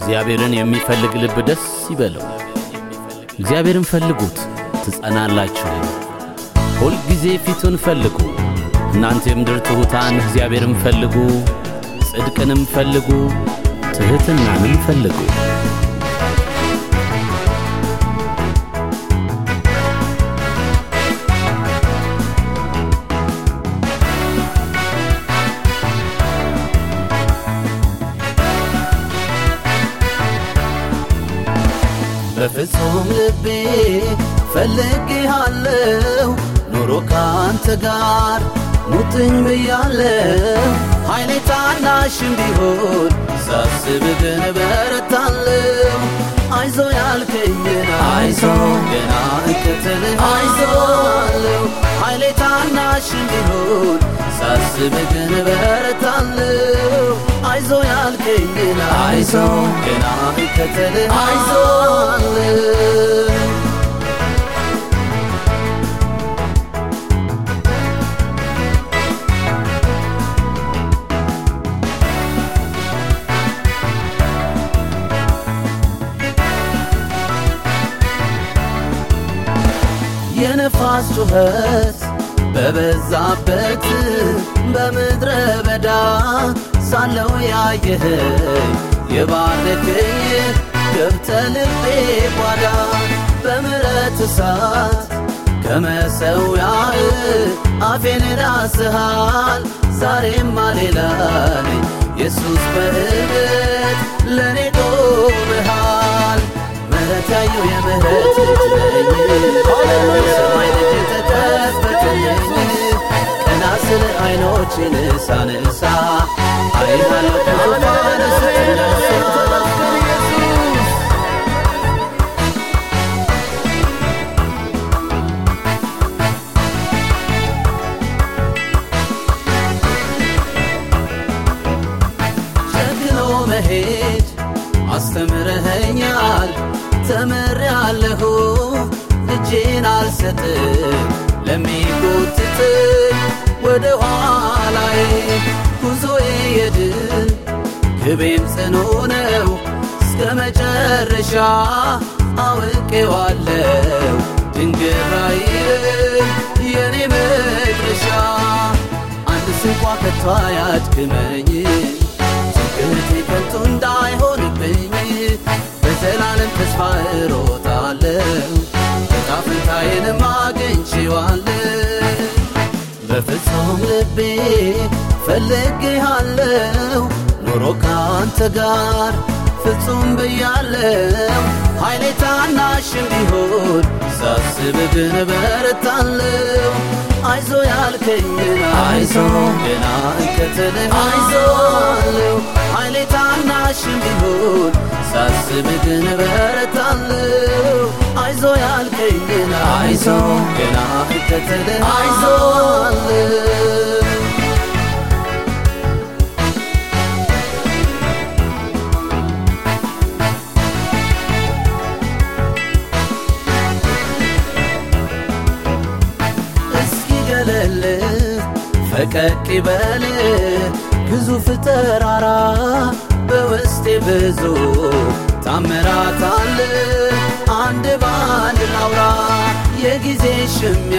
እግዚአብሔርን የሚፈልግ ልብ ደስ ይበለው። እግዚአብሔርን ፈልጉት ትጸናላችሁ። ሁልጊዜ ፊቱን ፈልጉ። እናንተ የምድር ትሑታን እግዚአብሔርን ፈልጉ፣ ጽድቅንም ፈልጉ፣ ትሕትናንም ፈልጉ። በፍጹም ልቤ ፈልጌሃለሁ ኑሮ ካንተ ጋር ሙጥኝ ብያለሁ ኃይሌ ታናሽም ቢሆን ሳስብ ግን በረታለሁ አይዞ ያልከኝን አይዞ ገና እከተልህ አይዞ አለው ኃይሌ ታናሽም ቢሆን ሳስብ ግን በረታለሁ አይዞ ያልከኝን አይዞ ገና እከተልህ አይዞ አለው የነፋስ ጩኸት በበዛበት በምድረ በዳ ሳለው ያየኸኝ የባረከኝ ገብተ ልቤ ጓዳ በምረት እሳት ከመሰዊያህ አፌን ዳስሃል ዛሬማ ሌላ ነኝ ኢየሱስ በእምነት ለእኔ ቆመሃል ምሕረት ያየው የምሕረት ልጅ ነኝ ሰማይ ልጅ ተከፈተልኝ ቀና ስል አይኖችን ሳነሳ አይሃለሁ ከዙፋን ስትነሳ ጨክኖ መሄድ አስተምረኸኛል ተምሬአለሁ እጄን አልሰጥም ለሚጎትተኝ ወደ ኋላዬ ጉዞዬ የድል ግቤም ጽኑ ነው እስከ መጨረሻ አውቄዋለሁ ድንግራይ የኔ መድረሻ አንድ ስንኳ ከቶ አያድክመኝ ትምክህቴ ከንቱ እንዳይሆንብኝ በዘላለም ተስፋ እሮጣለሁ ዕጣ ፈንታዬንም አግኝቼዋለሁ በፍጹም ልቤ ፈልጌሃለሁ ኑሮ ካንተ ጋር ፍጹም ብያለሁ ኃይሌ ታናሽም ቢሆን ሳስብ ግን በረታለሁ አይዞ ያልከኝን አይዞ ገና እከተልህ አይዞ አለው ኃይሌ ታናሽም ቢሆን ሳስብ ግን በረታለሁ አይዞ ያልከኝን አይዞ ገና እከተልህ አይዞ አለው እስኪ ገለል ፈቀቅ ይበል ግዙፍ ተራራ በውስጤ ብዙ ታምራት አለ አንድ በአንድ ላውራ የጊዜ ሽሚያ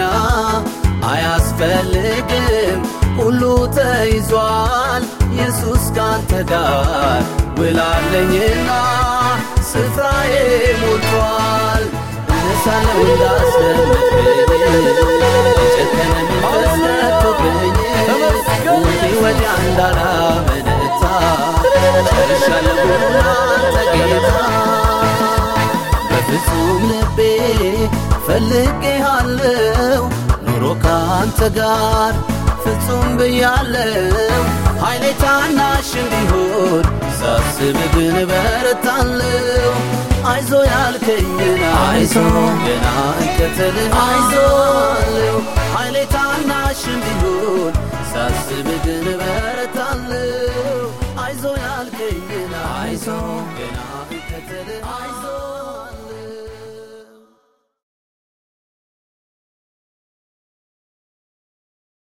አያስፈልግም ሁሉ ተይዟል ኢየሱስ ካንተ ጋር ውላለኝና ስፍራዬ ሞልቷል እነሳለሁ እንዳስደምጥኝ ጨከነ መንፈስ ነቶብኝ ወዲህ ወዲያ እንዳላመነታ ጨርሻለሁ አንተ ጌታ በፍጹም ልቤ ፈልጌሃለሁ ኑሮ ካንተ ጋር ፍጹም ብያለሁ ኃይሌ ታናሽም ቢሆን ሳስብ ግን በረታለሁ አይዞ ያልከኝን አይዞ ገና እከተልህ አይዞ አለው ኃይሌ ታናሽም ቢሆን ሳስብ ግን በረታለሁ አይዞ ያልከኝን አይዞ